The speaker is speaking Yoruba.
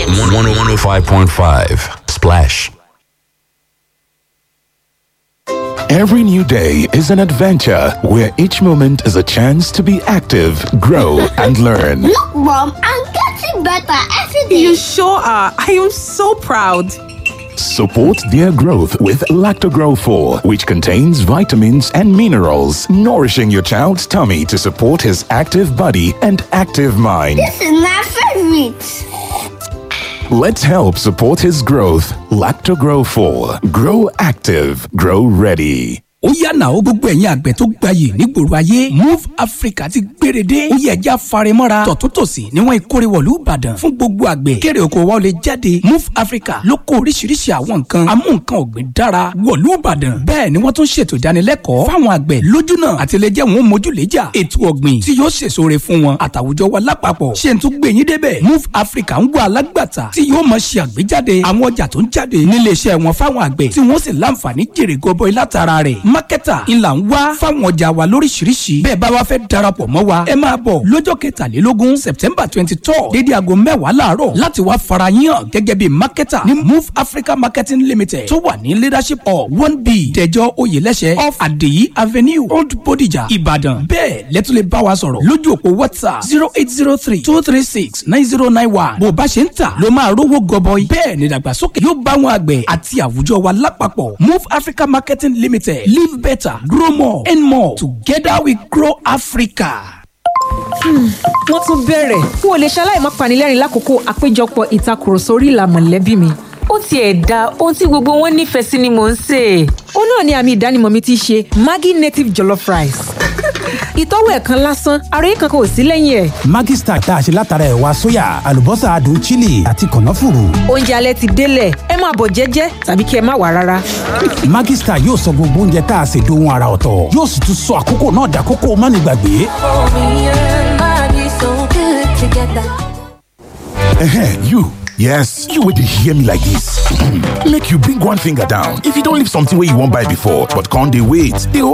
105.5 Splash. Every new day is an adventure where each moment is a chance to be active, grow, and learn. Look, Mom, I'm getting better every day. You sure are. I am so proud. Support their growth with Lactogrow 4, which contains vitamins and minerals, nourishing your child's tummy to support his active body and active mind. This is my favorite. Let's help support his growth. Lactogrow 4. Grow active. Grow ready. ó yànnà ó gbogbo ẹ̀yin àgbẹ̀ tó gbayì nígboro ayé move africa ti gbéredé ó yẹ ẹja farimọ́ra tọ̀túntòsì níwọ̀n ìkórè wọ̀lú ìbàdàn fún gbogbo àgbẹ̀ kéré oko wa ó lè jáde move africa ló kó oríṣiríṣi àwọn nǹkan amú nǹkan ọ̀gbìn dára wọ̀lú ìbàdàn bẹ́ẹ̀ ni wọ́n tún ṣètò ìdánilẹ́kọ̀ọ́ fáwọn àgbẹ̀ lójúnà àti lè jẹ́ wọn mójúlẹ́jà ètò ọ̀gbìn tí yóò ṣèṣore fún wọn àtàwùjọ wa lápapọ̀ ṣé n tún gbé yín débẹ̀ move africa ń wá alágbàtà tí yóò máa ṣe àgbéjáde àwọn ọjà tó ń jáde níléeṣẹ́ wọn fáwọn àgbẹ̀ tí wọ́n sì láǹfààní jèrè gọbọi látara rẹ̀ mákẹ́tà ńlá ń wá fáwọn ọjà wa lóríṣiríṣi bẹ́ẹ̀ bá wa fẹ́ darapọ̀ mọ́ wa ẹ máa bọ̀ lọ́jọ́ kẹtàlélógún september twenty two dédé aago mẹ́wàá láàárọ̀ láti wá fara yín hàn gẹ́gẹ́ bí mákẹ́tà ní move africa marketing limited tó wà ní leadership hall one b dẹjọ́ oyèlẹ́sẹ̀ off adeyi avenue old bodija ìbàdàn bẹ́ẹ̀ lẹ́tọ́ lè bá wa sọ̀rọ̀ lójú òpó whatsapp zero eight zero three two three six nine zero nine one bó o bá ṣe ń tà ló máa rówó gọbọi bẹ́ẹ̀ ni ìdàgbàsókè yóò bá wọn àgbẹ̀ àti àwùjọ wa lápapọ̀ move africa marketing limited live better grow more and more together we grow africa. wọ́n tún bẹ̀rẹ̀ n ò lè ṣaláì má panilẹ́rìn lákòókò àpéjọpọ̀ ìtakùrọ̀sọ orí ìlà mọ̀lẹ́bí mi. ó tiẹ̀ da ohun tí gbogbo wọn nífẹ̀ẹ́ sí ni mò ń sè é. ó náà ni àmì ìdánimọ̀ mi ti ṣe maggi native jollof rice. ìtọ́wò ẹ̀ kan lásán ara yìí kankan ò sí lẹ́yìn ẹ̀. Maggi Star tá a ṣe látara ẹ̀wà sóyà àlùbọ́sà adùn chili àti kànáfùrù. oúnjẹ alẹ́ ti délẹ̀ ẹ máa bọ̀ jẹ́jẹ́ tàbí kí ẹ má wà rárá. Maggi Star yóò sọ gbogbo oúnjẹ tá a ṣe dohun ara ọ̀tọ̀ yóò sì tún sọ àkókò náà dàkókò mánigbàgbé. Ehem, you. Yes, you would hear me like this. Make you bring one finger down. If you don't leave something where you won't buy before, but can't they wait? They